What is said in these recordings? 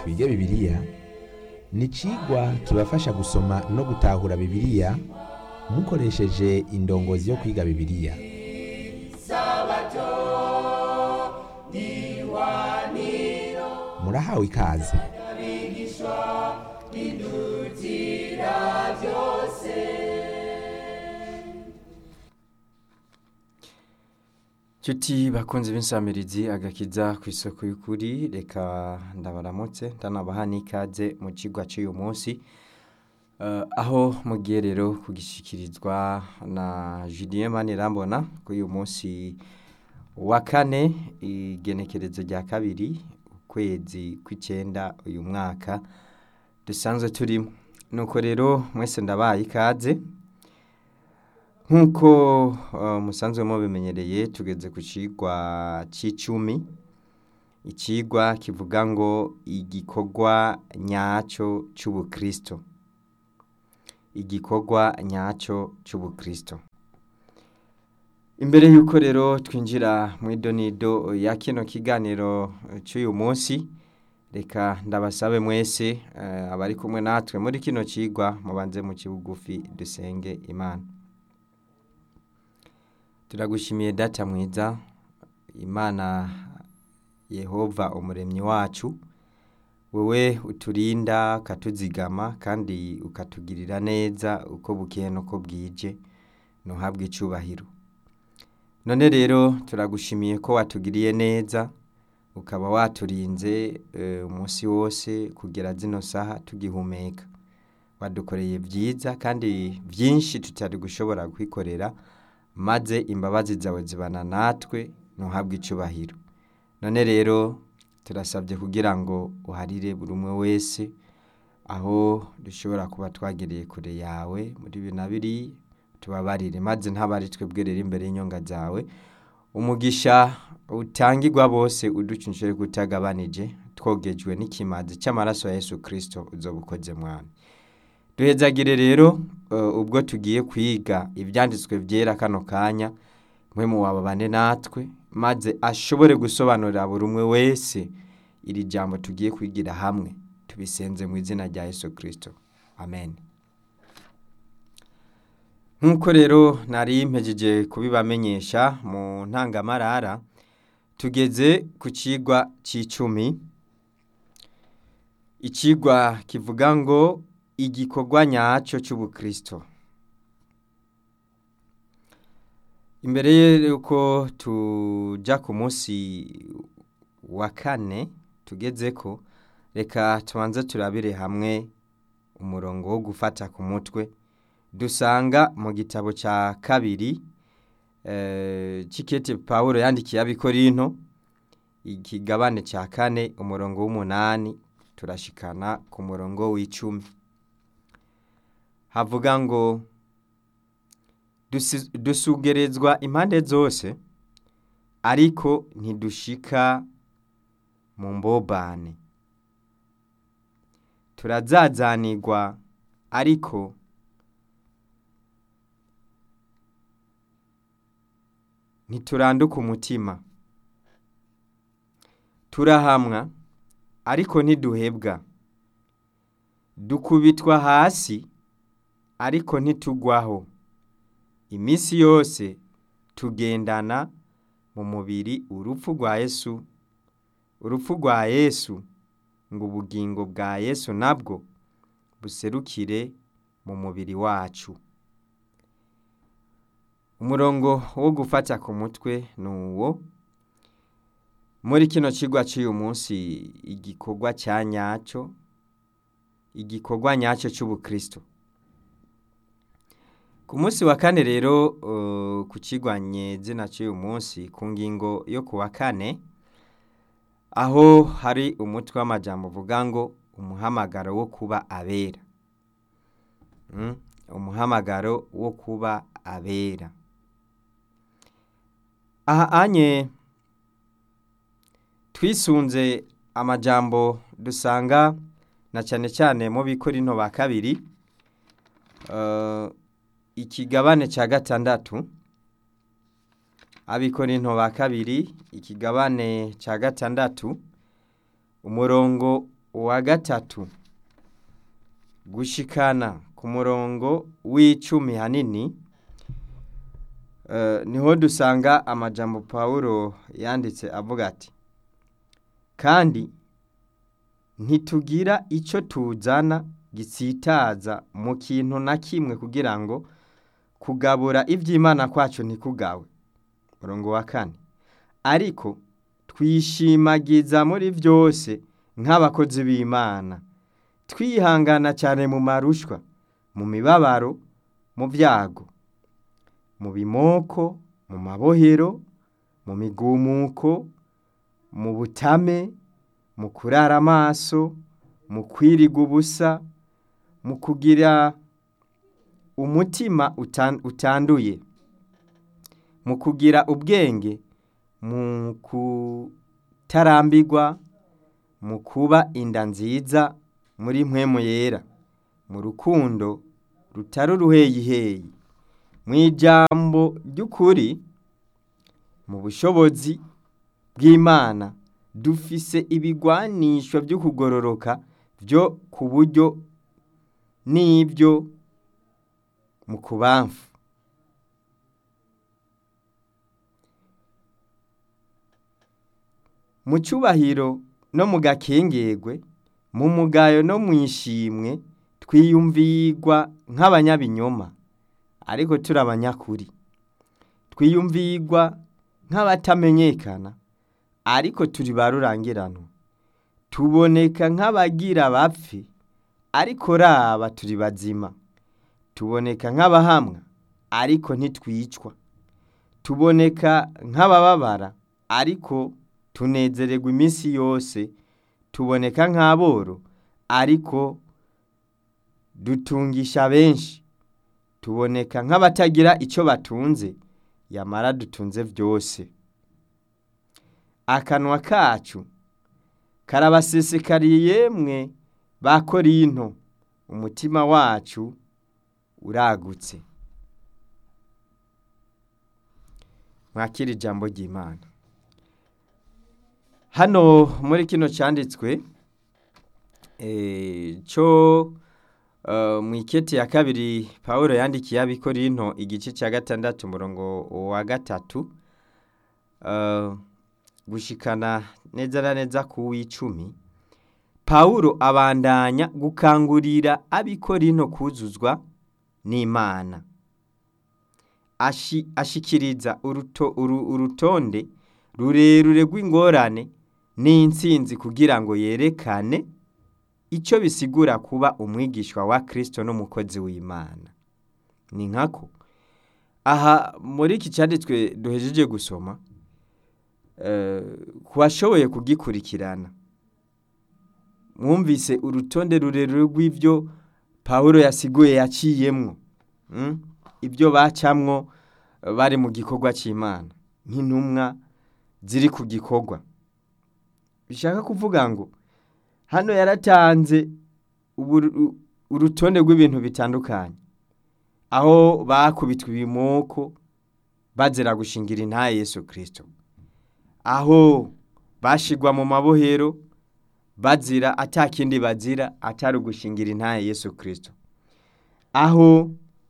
twige bibiliya ni icigwa kibafasha gusoma no gutahura bibiliya mukoresheje indongozi yo kwiga bibiliya murahawe ikaze Cuti bakunzi b'insamirizi agakiza ku isoko y'ukuri reka ndabaramutse ndanabaha n'ikaze mu cigwa cy'uyu munsi Eh, aho mugiye rero kugishikirizwa na Julien Manirambona kuri uyu munsi wa kane igenekerezo rya kabiri ukwezi kw'icenda uyu mwaka dusanzwe turimo nuko rero mwese ndabaye ikaze nk'uko eh, musanzwe mubimenyereye tugeze ku cigwa c'icumi icigwa kivuga ngo igikorwa nyaco c'ubukristo igikorwa nyaco c'ubukristo imbere y'uko rero twinjira mu idonido ya kino kiganiro c'uyu munsi reka ndabasabe mwese eh, abari kumwe natwe muri kino cigwa mubanze mu kibugufi dusenge imana turagushimiye data mwiza imana yehova umuremyi wacu wewe uturinda ukatuzigama kandi ukatugirira neza uko bukeye n'uko bwije ntuhabwe icubahiro none rero turagushimiye ko watugiriye neza ukaba waturinze eh, umunsi wose kugera zino saha tugihumeka wadukoreye byiza kandi byinshi tutari gushobora kwikorera maze imbabazi zawe zibana natwe ntuhabwe icubahiro none rero turasabye kugira ngo uharire buri umwe wese aho dushobora kuba twagereye kure yawe muri bibiri na biri tubabarire maze ntabari twebwe rero imbere y'inyonga zawe umugisha utangirwa bose uducunshije kutagabanije twogejwe n'ikimazi cy'amaraso ya Yesu Kristo uzoba ukoze mwami duhezagire rero eh, ubwo tugiye kwiga ibyanditswe byera kano kanya mwe mu wababane natwe maze ashobore gusobanurira buri umwe wese iri jambo tugiye kwigira hamwe tubisenze mu izina rya Yesu Kristo amen nk'uko rero nari mpejeje kubibamenyesha mu ntangamarara tugeze ku cigwa c'icumi icigwa kivuga ngo igikorwa nyaco c'ubukristo imbere y'uko tuja ku munsi wa kane tugezeko reka tubanze turabire hamwe umurongo wo gufata ku mutwe dusanga mu gitabo cya kabiri eh, c'ikete pawulo yandikiye abikorinto ikigabane cya kane umurongo w'umunani turashikana ku murongo w'icumi havuga ngo dusi- dusugerezwa impande zose ariko ntidushika mu mbobane turazazanirwa ariko ntituranduka umutima turahamwa ariko ntiduhebwa dukubitwa hasi ariko ntitugwaho iminsi yose tugendana mu mubiri urupfu rwa Yesu urupfu rwa Yesu ngo ubugingo bwa Yesu nabwo buserukire mu mubiri wacu umurongo wo gufata ku mutwe ni uwo muri kino kigwa cy'uyu munsi igikorwa cya nyacyo igikorwa nyacyo cy'ubukristo ku munsi wa kane rero uh, ku kigwanye zina cy'uyu munsi ku ngingo yo ku wa kane aho hari umutwe w'amajambo uvuga ngo umuhamagaro wo kuba abera Mm, umuhamagaro wo kuba abera aha anye twisunze amajambo dusanga na cyane cyane mu bikorinto ba kabiri eh, ikigabane cya gatandatu abikorinto ba kabiri ikigabane cya gatandatu umurongo wa gatatu gushikana ku murongo w'icumi hanini eh, niho dusanga amajambo pawulo yanditse avuga ati kandi ntitugira icyo tuzana gisitaza mu kintu na kimwe kugira ngo kugabura iby'imana kwacu ntikugawe murongo wa kane ariko twishimagiza muri byose nk'abakozi b'imana twihangana cyane mu marushwa mu mibabaro mu byago mu bimoko mu mabohero mu migumuko mu butame mu kurara amaso mu kwiriga ubusa mu kugira umutima utan- utanduye mu kugira ubwenge mu kutarambirwa mu kuba inda nziza muri mpwemu yera mu rukundo rutari uruheyiheyi mu ijambo ry'ukuri mu bushobozi bw'imana dufise ibigwanisho byo kugororoka byo ku buryo n'ibyo mu kubamfu mu cyubahiro no mu gakengerwe mu mugayo no mu ishimwe twiyumvirwa nk'abanyabinyoma ariko turi abanyakuri twiyumvirwa nk'abatamenyekana ariko turi ba rurangiranwa tuboneka nk'abagira bapfe ariko raba turi bazima tuboneka nk'abahamwa ariko ntitwicwa tuboneka nk'abababara ariko tunezererwa iminsi yose tuboneka nk'aboro ariko dutungisha benshi tuboneka nk'abatagira icyo batunze yamara dutunze byose akanwa kacu karabasesekariye yemwe ba korinto umutima wacu uragutse mwakira ijambo ry'imana hano muri kino cyanditswe eh, cyo eh, mu iketi ya kabiri paul yandikiye abikorinto igice cya gatandatu umurongo wa gatatu eh, gushikana neza na neza ku w'icumi paul abandanya gukangurira abikorinto kuzuzwa n'imana Ashi- ashikiriza uruto, uru, urutonde rurerure rw'ingorane n'intsinzi kugira ngo yerekane icyo bisigura kuba umwigishwa wa Kristo n'umukozi w'Imana ni nkako aha muri iki cyanditswe duhejeje gusoma eh, ku bashoboye kugikurikirana mwumvise urutonde rurerure rw'ibyo Pawulo yasiguye yaciyemwo mm? ibyo bacamwo eh, bari mu gikorwa cy'Imana nk'intumwa ziri ku gikorwa bishaka kuvuga ngo hano yaratanze ubu- urutonde rw'ibintu bitandukanye aho bakubitwa ibimoko bazira gushingira intaye Yesu Kristo aho bashigwa mu mabohero bazira atakindi bazira atari ugushingira intaye Yesu Kristo aho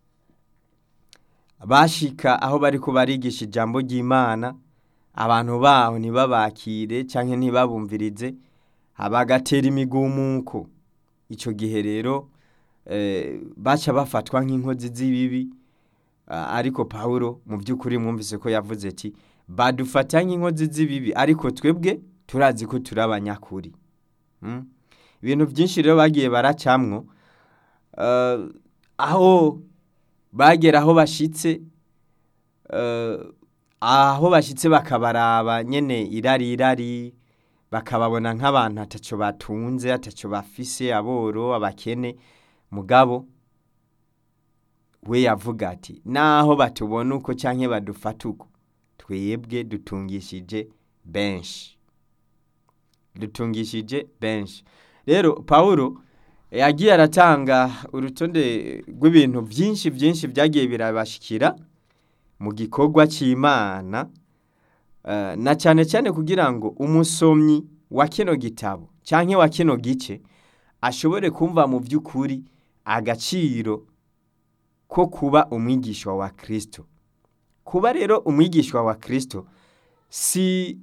bashika aho bariko barigisha ijambo ry'Imana abantu baho ntibabakire canke ntibabumvirize bagatera imigumuko ico gihe rero eh, baca bafatwa nk'inkozi z'ibibi Ah, ariko Pawulo mu by'ukuri mwumvise ko yavuze ati badufata nk'inkozi z'ibibi ariko twebwe turazi ko turi abanyakuri Mm? ibintu byinshi rero bagiye baracamwo eh, aho bagera aho bashitse eh, aho bashitse bakabaraba nyene irari irari bakababona nk'abantu ataco batunze ataco bafise aboro abakene mugabo we yavuga ati naho batubona uko canke badufata uko twebwe dutungishije benshi dutungishije benshi rero pawulo yagiye aratanga urutonde rw'ibintu byinshi byinshi byagiye birabashikira mu gikorwa cy'imana eh, na cyane cyane kugira ngo umusomyi wa kino gitabo canke wa kino gice ashobore kumva mu by'ukuri agaciro ko kuba umwigishwa wa Kristo kuba rero umwigishwa wa Kristo si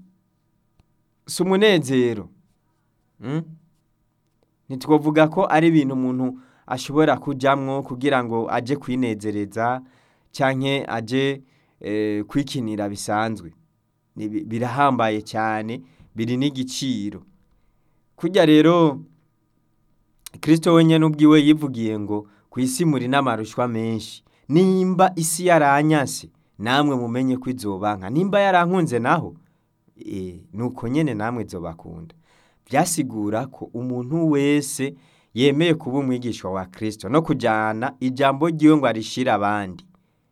si umunezero mm? ntitwovuga ko ari ibintu umuntu ashobora kujamwo kugira ngo aje kwinezereza canke aje eh, kwikinira bisanzwe Ni bi- birahambaye cyane biri n'igiciro kurya rero Kristo wenyene ubwiwe yivugiye ngo ku isi muri n'amarushwa menshi nimba isi yaranyase namwe mumenye ko izobanka nimba yarankunze naho e, nuko nyene namwe izobakunda byasigura ko umuntu wese yemeye kuba umwigishwa wa Kristo no kujana ijambo ryiwe ngo arishire abandi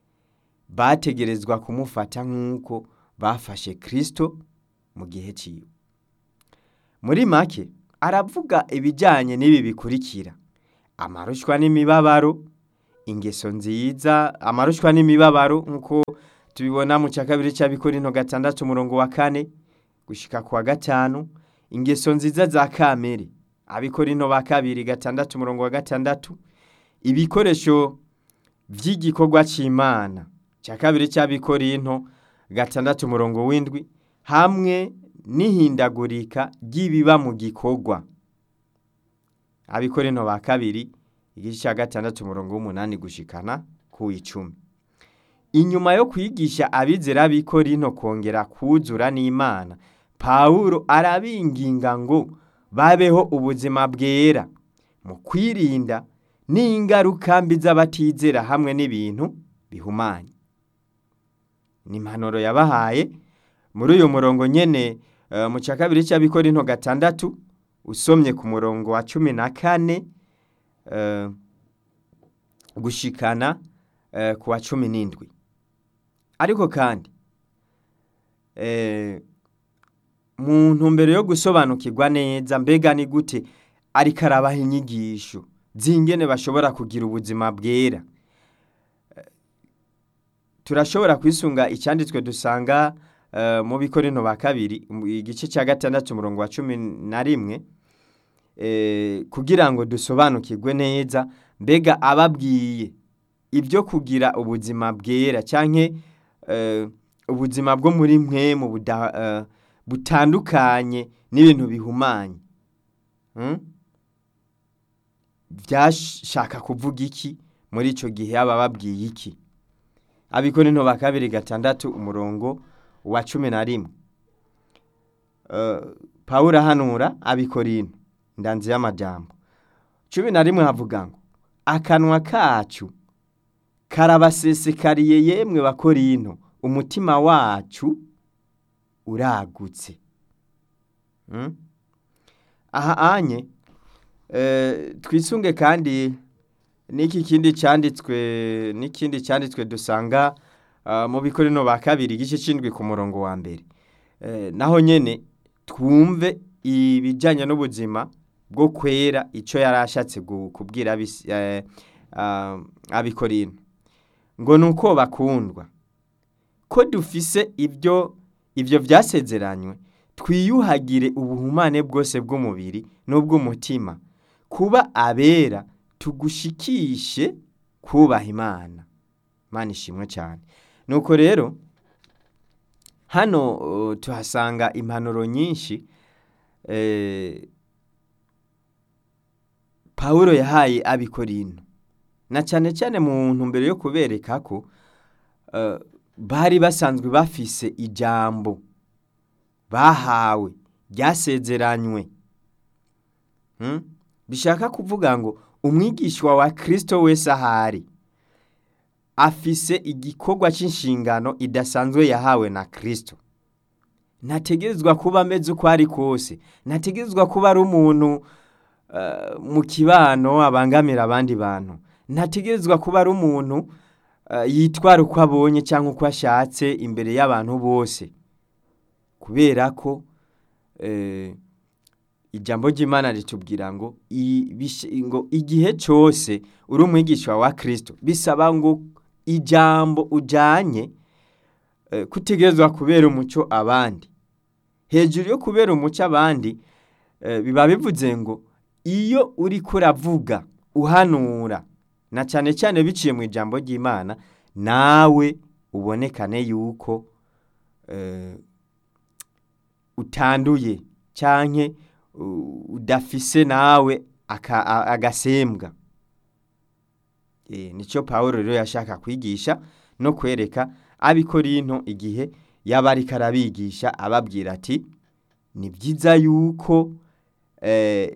bategerezwa kumufata nk'uko bafashe Kristo mu gihe ciwe muri make aravuga ibijyanye n'ibi bikurikira amarushwa n'imibabaro ingeso nziza amarushwa n'imibabaro nk'uko tubibona mu cya kabiri cy'abikorinto gatandatu umurongo wa kane gushyika ku wa gatanu ingeso nziza za kamere abikorinto ba kabiri gatandatu umurongo wa gatandatu ibikoresho by'igikorwa cy'imana cya kabiri cy'abikorinto gatandatu umurongo w'indwi hamwe n'ihindagurika ry'ibiba mu gikorwa abikorinto ba kabiri igice cya gatandatu umurongo w'umunani gushikana ku icumi inyuma yo kwigisha abizera b'ikorinto kongera kuzura n'imana pawulo arabinginga ngo babeho ubuzima bwera mu kwirinda n'ingaruka mbi z'abatizera hamwe n'ibintu bihumanye ni impanuro yabahaye muri uyu murongo nyene eh, mu cya kabiri cy'abikorinto gatandatu usomye ku murongo wa cumi na kane eh, gushikana eh, ku wa cumi n'indwi ariko kandi eh, mu ntumbero yo gusobanukirwa neza mbega ni gute ariko arabaha inyigisho z'ingene bashobora kugira ubuzima bwera Eh, turashobora kwisunga icyanditswe dusanga eh, mu bikorino ba kabiri mu igice cya gatandatu umurongo wa cumi na rimwe eh, kugira ngo dusobanukirwe neza mbega ababwiye ibyo kugira ubuzima bwera canke eh, ubuzima bwo muri mwe mu buda- eh, butandukanye n'ibintu bihumanye Hmm? byashaka kuvuga iki muri ico gihe aba babwiye iki abikorinto ba kabiri gatandatu umurongo wa cumi na rimwe Eh, pawulo ahanura abikorinto ndanzi y'amajambo cumi na rimwe havuga ngo akanwa kacu karabasesekariye yemwe bakorinto umutima wacu uragutse Mm? aha anye eh, twisunge kandi n'iki kindi cyanditswe n'ikindi cyanditswe dusanga ah, mu bikorino ba kabiri igice c'indwi ku murongo wa mbere Eh, naho nyene twumve ibijyanye n'ubuzima bwo kwera icyo yari ashatse gu- kubwira abisi- eh, ah, abikorino ngo ni uko bakundwa ko dufise ibyo ibyo byasezeranywe twiyuhagire ubuhumane bwose bw'umubiri n'ubw'umutima kuba abera tugushikishe kubaha imana imana ishimwe cyane nuko rero hano uh, tuhasanga impanuro nyinshi eh, pawulo yahaye abikorino na cyane cyane mu ntumbero yo kubereka ko eh, bari basanzwe bafise ijambo bahawe ryasezeranywe Hmm? bishaka kuvuga ngo umwigishwa wa kristo wese ahari afise igikorwa cy'inshingano idasanzwe yahawe na kristo ntategerezwa kuba ameze uko ari kose ntategerezwa kuba ari umuntu eh, mu kibano abangamira abandi bantu ntategerezwa kuba ari umuntu eh, yitwara uko abonye cyangwa uko ashatse imbere y'abantu bose kubera ko eh, ijambo ry'imana ritubwira ngo i- bish- ngo igihe cyose uri umwigisha wa kristo bisaba ngo ijambo ujanye eh, kutegerezwa kubera umuco abandi hejuru yo kubera umuco abandi eh, biba bivuze ngo iyo uriko uravuga uhanura na cyane cyane biciye mu ijambo ry'imana nawe ubonekane yuko eh, utanduye canke u- udafise nawe aka- a- agasembwa Eh, nicyo pawulo rero yashaka kwigisha no kwereka abikorinto igihe yaba ariko arabigisha ababwira ati ni byiza yuko eh,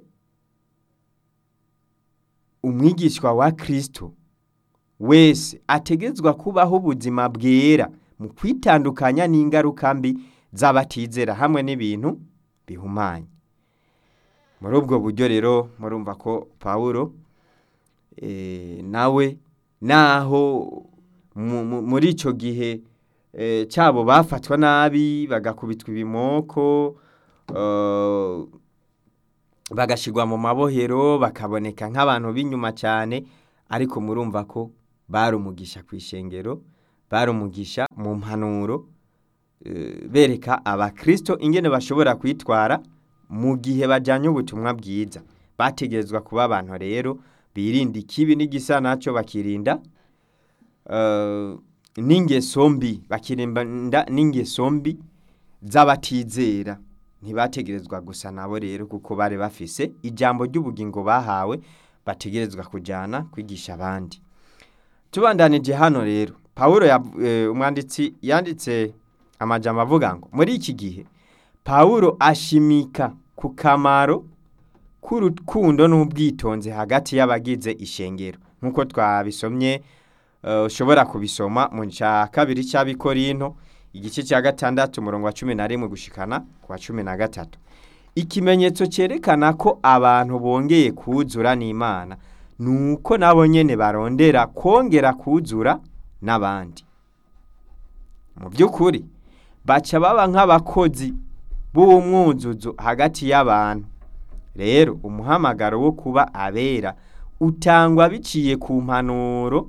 umwigishwa wa kristo wese ategetswe kubaho ubuzima bwera mu kwitandukanya n'ingaruka mbi z'abatizera hamwe n'ibintu bihumanye muri ubwo buryo rero murumva ko pawulo eh, nawe naho mu- mu- muri icyo gihe eh, cyabo bafatwa nabi bagakubitwa ibimoko eh, bagashyirwa mu mabohero bakaboneka nk'abantu b'inyuma cyane ariko murumva ko bari umugisha ku ishengero bari umugisha mu mpanuro eh, bereka abakristo ingene bashobora kwitwara mu gihe bajyanye ubutumwa bwiza bategerezwa kuba abantu rero birinda ikibi n'igisa nacyo bakirinda eh, n'ingeso mbi bakirinda n'ingeso mbi z'abatizera ntibategerezwa gusa nabo rero kuko bari bafise ijambo ry'ubugingo bahawe bategerezwa kujyana kwigisha abandi tubandanije hano rero pawulo yav- eh, umwanditsi yanditse amajambo avuga ngo muri iki gihe pawulo ashimika ku kamaro k'urukundo n'ubwitonzi hagati y'abagize ishengero nk'uko twabisomye eh, ushobora kubisoma mu cya kabiri cy'abikorinto igice cya gatandatu umurongo wa cumi na rimwe gushikana ku wa cumi na gatatu ikimenyetso cyerekana ko abantu bongeye kuzura n'imana ni uko nabo nyene barondera kongera kuzura n'abandi mu by'ukuri baca baba nk'abakozi b'umwuzuzo hagati y'abantu rero umuhamagaro wo kuba abera utangwa biciye ku mpanuro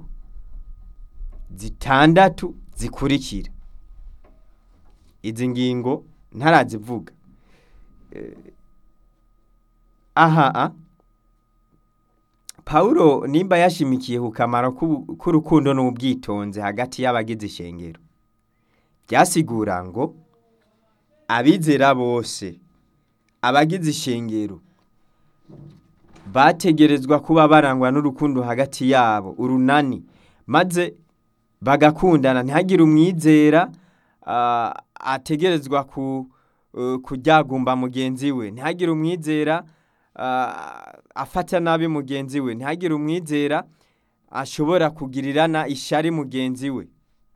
zitandatu zikurikira izi ngingo ntarazivuga Eh, aha a pawulo nimba yashimikiye ku kamaro k'ubu- k'urukundo n'ubwitonzi hagati y'abagize ishengero byasigura ngo abizera bose abagize ishengero bategerezwa kuba barangwa n'urukundo hagati yabo urunani maze bagakundana ntihagire umwizera ah, ategerezwa ku eh, kuryagumba mugenzi we ntihagire umwizera ah, afata nabi mugenzi we ntihagire umwizera ashobora kugirirana ishari mugenzi we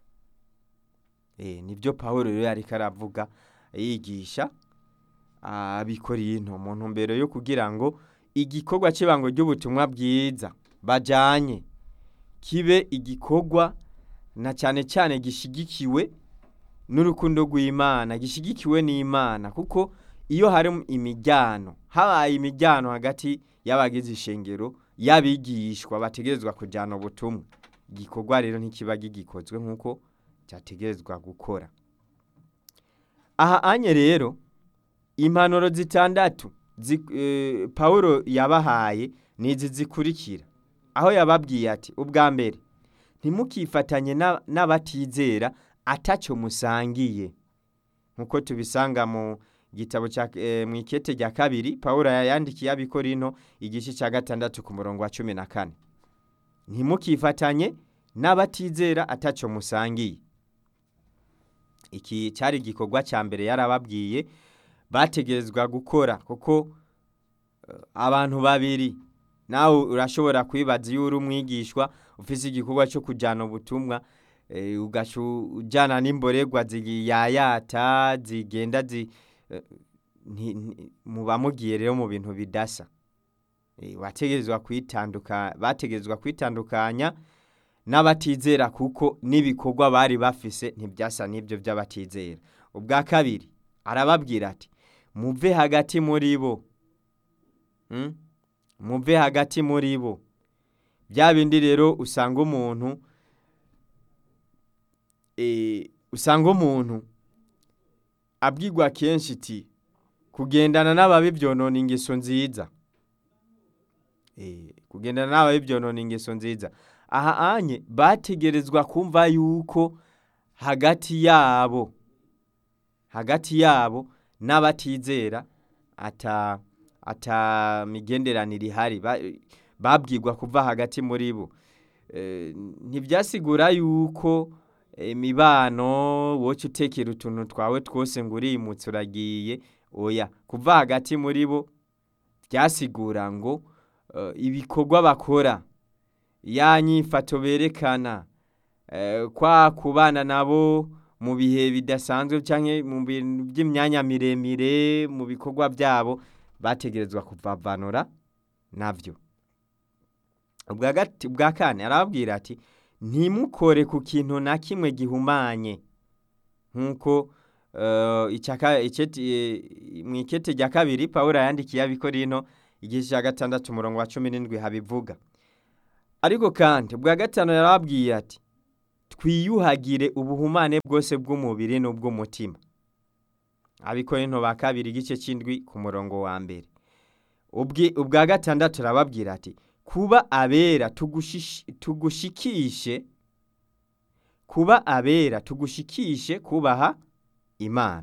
Eh, nibyo pawulo rero yariko aravuga yigisha abikorinto mu ntumbero yo kugira ngo igikorwa cy'ibango ry'ubutumwa bwiza bajanye kibe igikorwa na cyane cyane gishigikiwe n'urukundo rw'imana gishigikiwe n'imana kuko iyo hari imijyano habaye imijyano hagati y'abagize ishengero y'abigishwa bategerezwa kujyana ubutumwa igikorwa rero ntikiba gigikozwe nk'uko cyategerezwa gukora aha anye rero impanuro zitandatu zi, eh, pawulo yabahaye ni izi zikurikira aho yababwiye ati ubwa mbere ntimukifatanye na- n'abatizera atacyo musangiye nk'uko tubisanga mu gitabo cya eh, mu ikete rya kabiri pawulo yandikiye abikorinto igice cya gatandatu ku murongo wa cumi na kane ntimukifatanye n'abatizera atacyo musangiye iki cyari igikorwa cya mbere yarababwiye bategerezwa gukora kuko eh, abantu babiri nawe urashobora kwibaza iyo uri umwigishwa ufise igikorwa cyo kujyana ubutumwa eh, ugaca ujyana n'imborerwa ziyayata zigenda zi eh, nti- nti- muba mugiye rero mu bintu bidasa Eh, wategerezwa kwitanduka bategerezwa kwitandukanya n'abatizera kuko n'ibikorwa bari bafise ntibyasa n'ibyo by'abatizera ubwa kabiri arababwira ati muve hagati muri bo Mm? muve hagati muri bo bya bindi rero usanga umuntu eh, usanga umuntu abwirwa kenshi iti kugendana n'ababi byonona ingeso nziza Eh, kugendana n'ababi byonona ingeso nziza aha anye bategerezwa kumva yuko hagati yabo hagati yabo n'abatizera ata ata migenderanire ihari Ba- babwirwa kuva hagati muri bo Eh, ntibyasigura yuko imibano woca utekera utuntu twawe twose ngo urimutse uragiye oya kuva hagati muri bo byasigura ngo eh, ibikorwa bakora ya nyifato berekana eh, kwa kubana nabo mu bihe bidasanzwe cyangwa mu bintu by'imyanya miremire mu bikorwa byabo bategerezwa kuvavanura nabyo ubwa gati- ubwa kane arababwira ati ntimukore ku kintu na kimwe gihumanye nk'uko eh, icyaka- icyeti- eh, mu ikete rya kabiri pawulo yandikiye abikorino igice cya gatandatu umurongo wa cumi n'indwi habivuga ariko kandi ubwa gatanu yarababwiye ati twiyuhagire ubuhumane bwose bw'umubiri n'ubw'umutima abikorino ba kabiri igice cy'indwi ku murongo wa mbere Ubwi- ubwa gatandatu arababwira ati kuba abera tugushish- tugushikishe kuba abera tugushikishe kubaha imana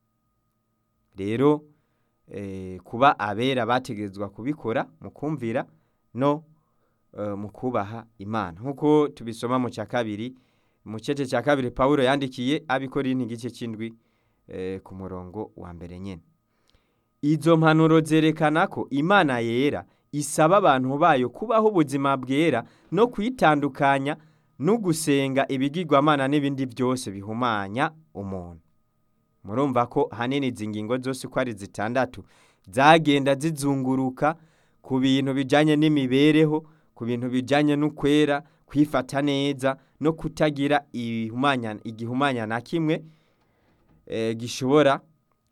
rero eh, kuba abera bategerezwa kubikora mu kumvira no eh, mu kubaha imana nk'uko tubisoma mu cya kabiri mu cece cya kabiri pawulo yandikiye abikorinti igice cy'indwi eh, ku murongo wa mbere nyine izo mpanuro zerekana ko imana yera isaba abantu bayo kubaho ubuzima bwera no kwitandukanya no gusenga ibigirwamana n'ibindi byose bihumanya umuntu murumva ko hanini izi ngingo zose uko ari zitandatu zagenda zizunguruka ku bintu bijyanye n'imibereho ku bintu bijyanye n'ukwera kwifata neza no kutagira ibihumanya- igihumanya na kimwe eh, gishobora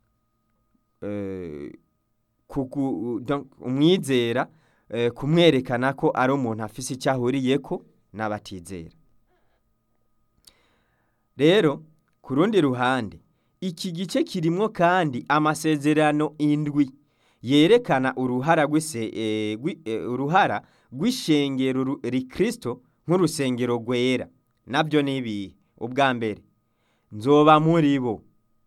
eh, kugu- donc umwizera eh, kumwerekana ko ari umuntu afise icyo ahuriyeko n'abatizera rero ku rundi ruhande iki gice kirimwo kandi amasezerano indwi yerekana uruhara rw'ise- eh, rwi- eh, uruhara rw'ishengero ru- rikristo nk'urusengero rwera nabyo ni ibihe ubwa mbere nzoba muri bo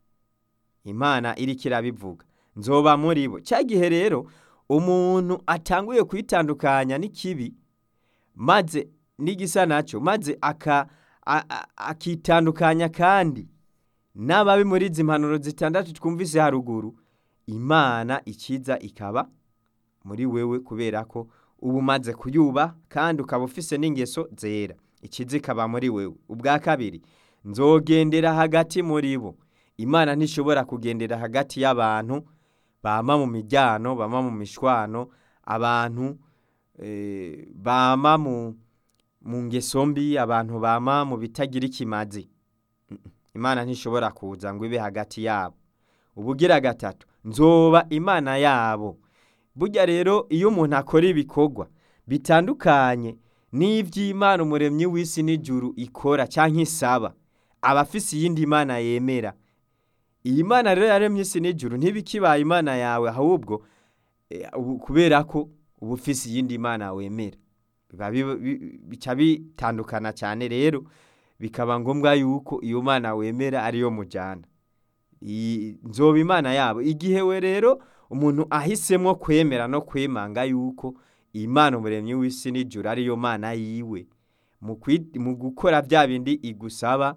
imana iriko irabivuga nzoba muri bo cya gihe rero umuntu atanguye kwitandukanya n'ikibi maze n'igisa nacyo maze aka- a- a- akitandukanya kandi n'ababi muri izi mpanuro zitandatu twumvise haruguru imana ikiza ikaba muri wewe kubera ko uba umaze kuyuba kandi ukaba ufise n'ingeso zera ikiza ikaba muri wewe ubwa kabiri nzogendera hagati muri bo imana ntishobora kugendera hagati y'abantu bama mu mijyano bama mu mishwano abantu eh, bama mu mu ngeso mbi abantu bama mu bitagira ikimazi Mm, mm. imana ntishobora kuza ngo ibe hagati yabo ubugira gatatu nzoba imana yabo burya rero iyo umuntu akora ibikorwa bitandukanye n'iby'imana umuremyi w'isi n'ijuru ikora cyangwa isaba aba afise iyindi mana yemera iyi mana rero yaremye isi n'ijuru ntibikibaye imana yawe ahubwo eh, ubu- kubera ko uba ufise iyindi mana wemera biba bi- bi- bica bitandukana cyane rero bikaba ngombwa yuko iyo mana wemera ariyo mujyana iyi- nzoba imana yabo igihe we rero umuntu ahisemo kwemera no kwemanga yuko imana umuremyi w'isi n'ijuru ariyo mana yiwe mu kwi- mu gukora bya bindi igusaba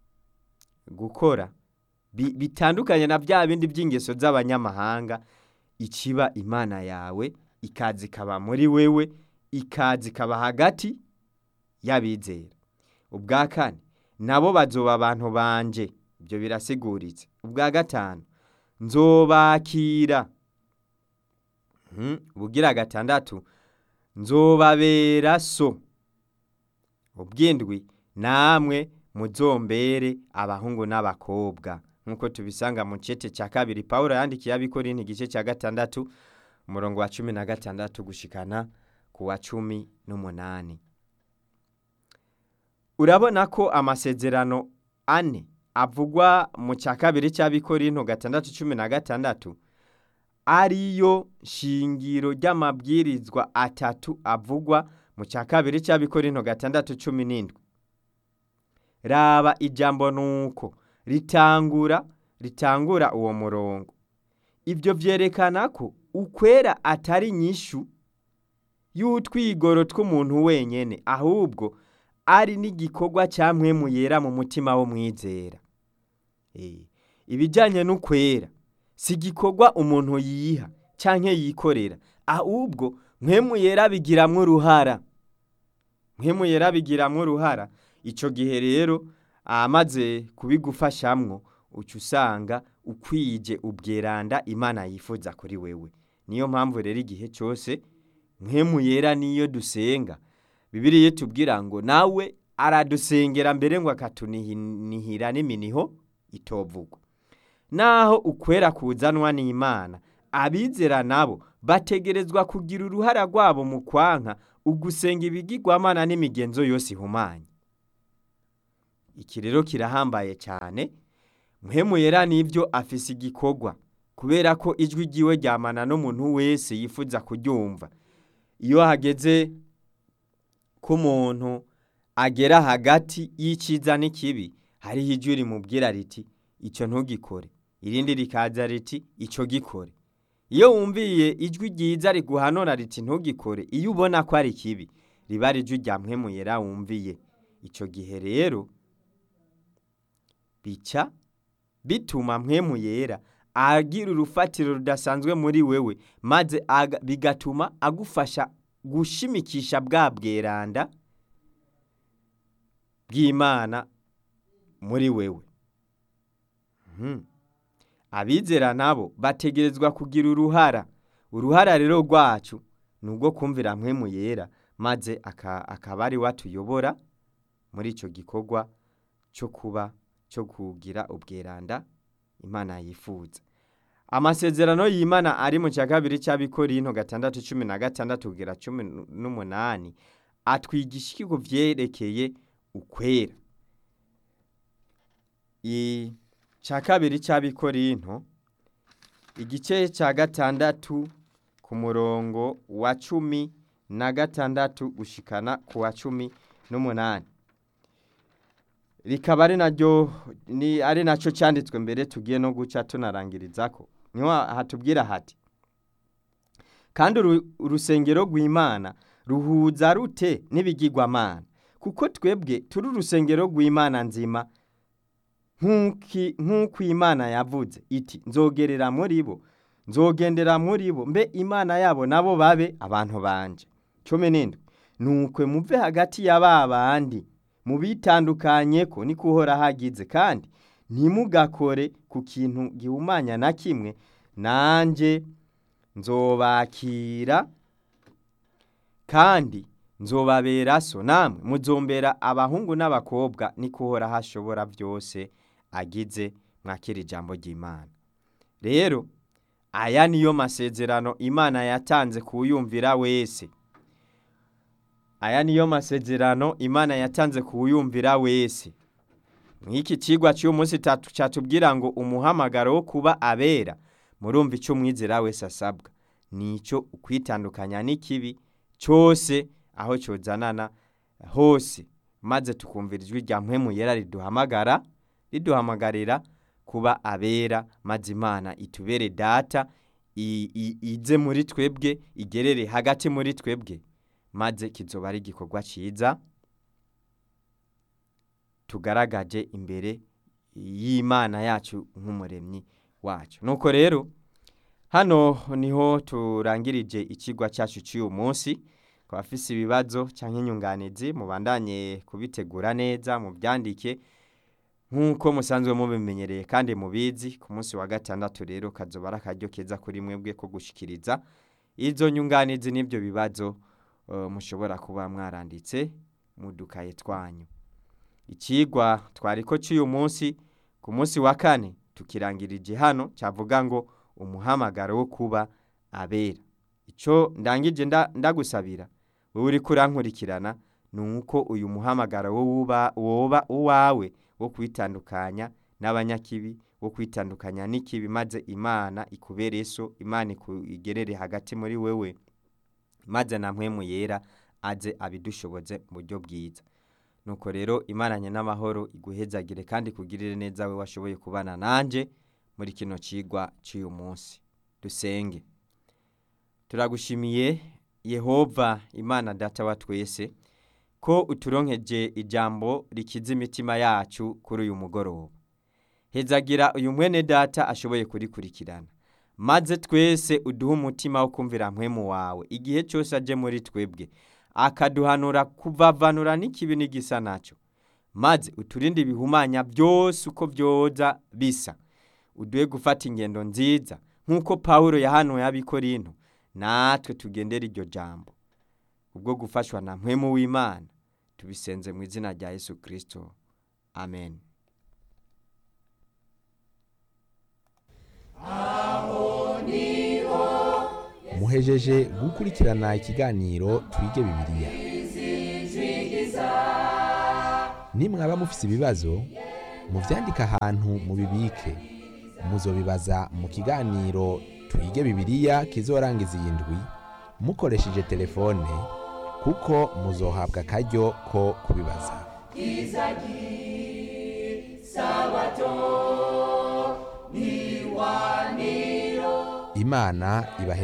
gukora bi- bitandukanye na bya bindi by'ingeso z'abanyamahanga ikiba imana yawe ikaza ikaba muri wewe ikaza ikaba hagati y'abizera ubwa kane nabo bazoba abantu banje ibyo birasiguritse ubwa gatanu nzobakira Mhm, ubugira gatandatu nzobabera so ubwindwi namwe muzombere abahungu n'abakobwa nk'uko tubisanga mu cete cya kabiri pawulo yandikiye abikorinti igice cya gatandatu umurongo wa cumi na gatandatu gushikana ku wa cumi n'umunani urabona ko amasezerano ane avugwa mu cya kabiri cy'abikorinto gatandatu cumi na gatandatu ariyo shingiro ry'amabwirizwa atatu avugwa mu cya kabiri cy'abikorinto gatandatu cumi n'indwi raba ijambo nuko ritangura ritangura uwo murongo ibyo byerekana ko ukwera atari nyishu y'utwigoro tw'umuntu wenyine ahubwo ari n'igikorwa cya mwemu yera mu mutima wo mwizera ibijyanye n'ukwera si igikorwa umuntu yiha cyangwa yikorera ahubwo mwemu yera bigiramo uruhara mwemu yera bigiramo uruhara icyo gihe rero amaze kubigufashamwo uca usanga ukwije ubweranda imana yifuza kuri wewe niyo mpamvu rero igihe cyose mwemu yera niyo dusenga bibiriye tubwira ngo nawe aradusengera mbere ngo akatunihira n'iminiho itovugwa naho ukwera kuzanwa n'imana abizera nabo bategerezwa kugira uruhara rwabo mu kwanka ugusenga ibigirwamana n'imigenzo yose ihumanye iki rero kirahambaye cyane muhemu yera n'ibyo afise igikorwa kubera ko ijwi ryiwe ryamana n'umuntu wese yifuza kuryumva iyo hageze ko umuntu agera hagati y'icyiza n'ikibi hariho ijwi rimubwira riti icyo ntugikore irindi rikaza riti icyo gikore iyo wumviye ijwi ryiza riguhanura riti ntugikore iyo ubona ko ari kibi riba ari ijwi rya mwemuyera wumviye icyo gihe rero bica bituma mwemuyera agira urufatiro rudasanzwe muri wewe maze bigatuma agufasha gushimikisha bwa bweranda bw'imana muri wewe abizera nabo bategerezwa kugira uruhara uruhara rero rwacu ni ubwo kumvira mwemu yera maze akaba ari we atuyobora muri icyo gikorwa cyo kuba cyo kugira ubweranda imana yifuza amasezerano y'imana ari mu cya kabiri cy'abikorinto gatandatu cumi na gatandatu kugera cumi n'umunani atwigisha ikigo byerekeye ukwera icya kabiri cy'abikorinto igice cya gatandatu ku murongo wa cumi na gatandatu gushikana ku wa cumi n'umunani rikaba ari naryo ari nacyo cyanditswe mbere tugiye no guca tunarangiriza ko niho hatubwira hati kandi urusengero rw'imana ruhuza rute n'ibigirwamana kuko twebwe turi urusengero rw'imana nzima nk'uko imana yavuze iti nzogerera muri bo nzogendera muri bo mbe imana yabo nabo babe abantu banje cumi n'indwi nukwe muve hagati ya ba bandi mubitandukanye ko niko uhora hagize kandi ntimugakore ku kintu gihumanya na kimwe nanjye nzobakira kandi nzobabera so namwe muzombera abahungu n'abakobwa niko uhora hashobora byose agize mwakira ijambo ry'imana rero aya niyo masezerano imana yatanze kuwuyumvira wese aya niyo masezerano imana yatanze kuwuyumvira wese nk'iki kigwa cy'uyu munsi cyatubwira ngo umuhamagaro wo kuba abera murumva icyo umwizera wese asabwa ni icyo ukwitandukanya n'ikibi cyose aho cyozanana hose maze tukumvira ijwi rya mpemu yera riduhamagara riduhamagarira kuba abera maze imana itubere data ize muri twebwe igerere hagati muri twebwe maze kizoba ari igikorwa cyiza tugaragaje imbere y'imana yacu nk'umuremyi wacu nuko rero hano niho turangirije ikigwa cyacu cy'uyu munsi ku bafise ibibazo cyangwa inyunganizi mubandanye kubitegura neza mubyandike nk'uko musanzwe mubimenyereye kandi mubizi ku munsi wa gatandatu rero kazoba ari akaryo keza kuri mwebwe ko gushyikiriza izo nyunganizi n'ibyo bibazo mushobora kuba mwaranditse mu dukaye twanyu ikigwa twari ko cy'uyu munsi ku munsi wa kane tukirangirije hano cyavuga ngo umuhamagaro wo kuba abera icyo ndangije ndagusabira wowe uri kurankurikirana ni uko uyu muhamagaro woba uwawe wo kwitandukanya n'abanyakibi wo wo kwitandukanya n'ikibi maze imana ikubere so imana igerere hagati muri wewe maze na mpwemu yera aze abidushoboze mu buryo bwiza nuko rero imaranye n'amahoro iguhezagire kandi kugirire neza we washoboye kubana nanjye muri kino kigwa cy'uyu munsi dusenge turagushimiye yehova imana data wa twese ko uturonkeje ijambo rikiza imitima yacu kuri uyu mugoroba hezagira uyu mwene data ashoboye kurikurikirana maze twese uduhe umutima wo kumvira mpwemu wawe igihe cyose aje muri twebwe akaduhanura kuvavanura n'ikibi n'igisa nacyo maze uturinde ibihumanya byose uko byoza bisa uduhe gufata ingendo nziza nk'uko paul yahanuye abikorinto natwe tugendera iryo jambo ubwo gufashwa na mpwemu w'imana tubisenze mu izina rya yesu kirisito amen muhejeje gukurikirana ikiganiro twige bibiliya nimwaba mufise ibibazo muvyandike ahantu mubibike muzobibaza mu kiganiro twige bibiliya kizorangiza iyi ndwi mukoresheje telefone kuko muzohabwa akaryo ko kubibaza imana ibahe